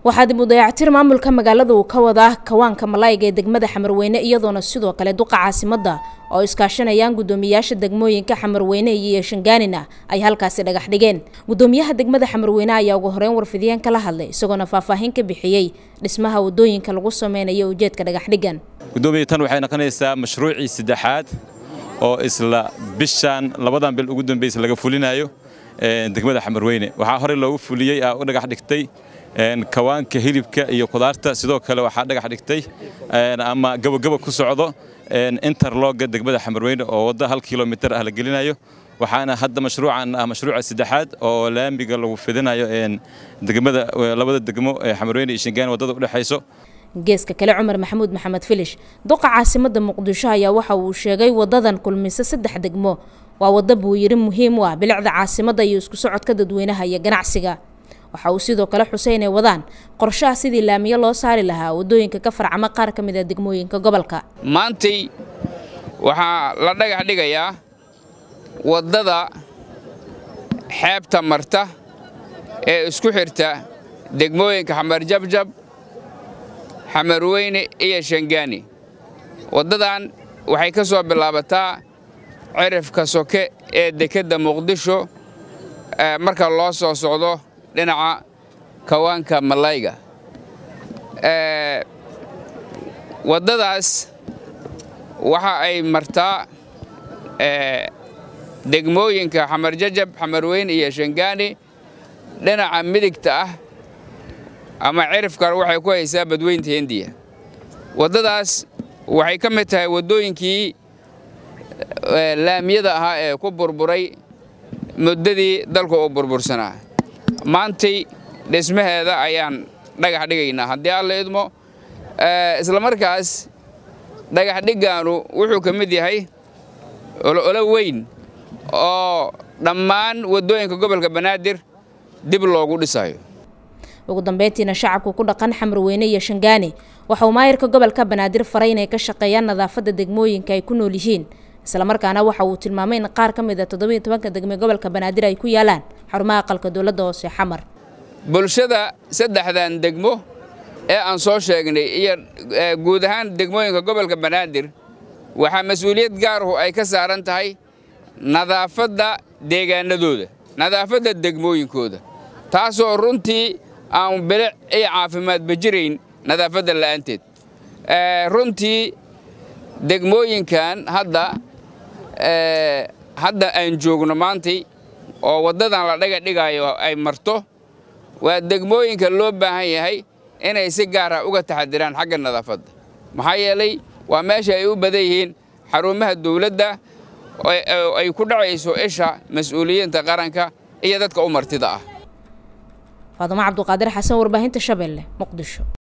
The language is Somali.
waxaa dib u dayactir maamulka magaalada uu ka wadaa kawaanka malaayga ee degmada xamarweyne iyadoona sidoo kale duqa caasimadda oo iskaashanayaan guddoomiyayaasha degmooyinka xamarweyne iyo shangaanina ay halkaasi dhagax dhigeen guddoomiyaha degmada xamarweyne ayaa ugu horeyn warfidiyeen kala hadlay isagoona faahfaahin ka bixiyey dhismaha wadooyinka lagu sameynayo ujeedka dhagaxdhigan gudoomiya tan waxay noqonaysaa mashruucii saddexaad oo isla bishan labadan bil ugu dambaysa laga fulinayo degmada xamarweyne waxaa horey loogu fuliyey aa u dhagax dhigtay kawaanka hilibka iyo kudaarta sidoo kale waxaa dhagax dhigtay ama gabagaba ku socdo interloga degmada xamarweyne oo waddo hal kilomitir ah la gelinayo waxaana hadda mashruucan ah mashruuca saddexaad oo laamiga lagu fidinayo degmada labada degmo ee xamarweyne iyo shingaan waddada u dhexayso geeska kale cumar maxamuud maxamed filish duqa caasimadda muqdisho ayaa waxa uu sheegay wadadan kulmise saddex degmo waa waddo buu yiri muhiim u ah bilicda caasimadda iyo isku socodka dadweynaha iyo ganacsiga waxa uu sidoo kale xusay inay wadaan qorshaha sidii laamiyo loo saari lahaa waddooyinka ka farcama qaar ka mid a degmooyinka gobolka maantay waxaa la dhagax dhigayaa waddada xeebta marta ee isku xirta degmooyinka xamarjabjab xamarweyne iyo shangaani waddadan waxay ka soo bilaabataa cirifka soke ee dekedda muqdisho marka loo soo socdo dhinaca kawaanka malayga waddadaas waxa ay martaa degmooyinka xamarjajab xamarweyne iyo shangaani dhinaca midigta ah ama cirifkan waxay ku haysaa badweynta hindiya waddadaas waxay ka mid tahay waddooyinkii laamiyada ahaa ee ku burburay muddadii dalku uu burbursanaa maantay dhismaheeda ayaan dhagax dhigaynaa haddii alla idmo isla markaas dhagax dhiggaanu wuxuu ka mid yahay olo weyn oo dhammaan waddooyinka gobolka banaadir dib loogu dhisayo ugu dambeyntiina shacabku ku dhaqan xamarweyne iyo shangaani waxa uu maayirka gobolka banaadir faray inay ka shaqeeyaan nadaafadda degmooyinka ay ku nool yihiin islamarkaana waxa uu tilmaamay in qaar ka mid a toddobiyo tobanka degme gobolka banaadir ay ku yaalaan xarumaha aqalka dowladda hoose xamar bulshada saddexdan degmo ee aan soo sheegnay iyo guud ahaan degmooyinka gobolka banaadir waxaa mas-uuliyad gaaruhu ay ka saaran tahay nadaafadda deegaanadooda nadaafadda degmooyinkooda taasoo runtii aan bilic iyo caafimaadba jirayn nadaafadda la'aanteed runtii degmooyinkan hadda hadda aan joogno maantay oo waddadan la dhaga dhigaayo ay marto waa degmooyinka loo baahan yahay inay si gaara uga taxadiraan xagga nadaafadda maxaa yeelay waa meesha ay u badan yihiin xarumaha dawladda ay ku dhacayso isha mas-uuliyiinta qaranka iyo dadka u martida ah faadumo cabduqaadir xasan warbaahinta shabeelle muqdisho